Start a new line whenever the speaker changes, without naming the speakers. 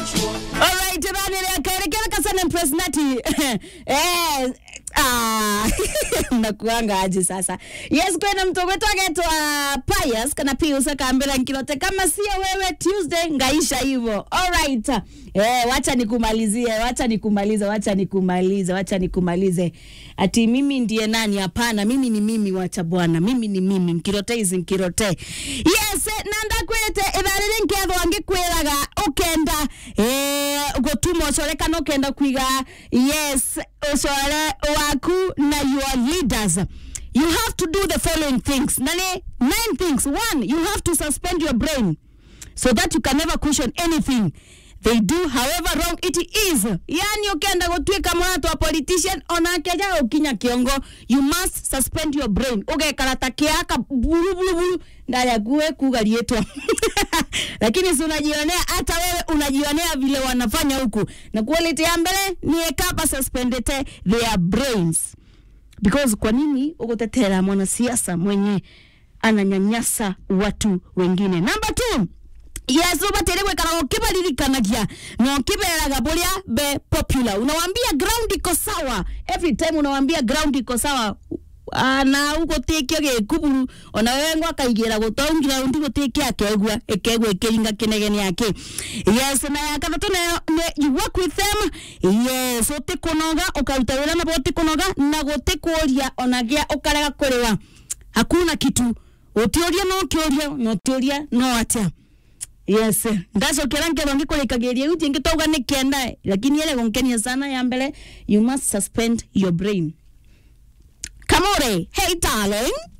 Alright, bani kaelekea kasana impersonati. Eh, ah, nakuanga aje sasa. Yes, kwena mtu wetu agetwa Pius kana Pius akaambia nkilote kama sio wewe Tuesday ngaisha hivyo. Alright. Eh, wacha nikumalizie, wacha nikumalize, wacha nikumalize, wacha nikumalize. Ati mimi ndiye nani? Hapana, mimi ni mimi, wacha bwana. Mimi ni mimi, nkirote hizi nkirote. Yes, nanda kwete itharire nkethwa ngikwiraga ukenda eh gutuma ucore kana ukenda kwiga yes ucore waku na your leaders you have to do the following things nani nine things one you have to suspend your brain so that you can never question anything they do however wrong it is yani ukienda gutwika mwana wa politician onake ja ukinya kiongo you must suspend your brain ugekara ta kiaka buru buru buru ndari akuwe kuga rietwa lakini si unajionea hata wewe unajionea vile wanafanya huku na quality ya mbele ni ekapa suspended their brains because kwa nini ugutetera mwanasiasa mwenye ananyanyasa watu wengine number two yes ubatire gwikara ukibaririkanagia na ukiberaga buria be popular unawambia ground iko sawa every time unawambia ground iko sawa Ah, na ugutikio gikuburu ona wewe ngo akaigira gutongira undi gutikia akegwa ikegwa ikiringa kinegeni yake yes na ya gatatu nayo ni you work with them yes utikunoga ukaruta wira na utikunoga na gutikuria ona gia ukarega kuriwa hakuna kitu utiuria no kiuria no utiuria no atia yes ndacokera nkerwo ngikurikagiria riu tingitauga ni kenda lakini ile gunkenia sana ya mbele you must suspend your brain Kamore, hey darling.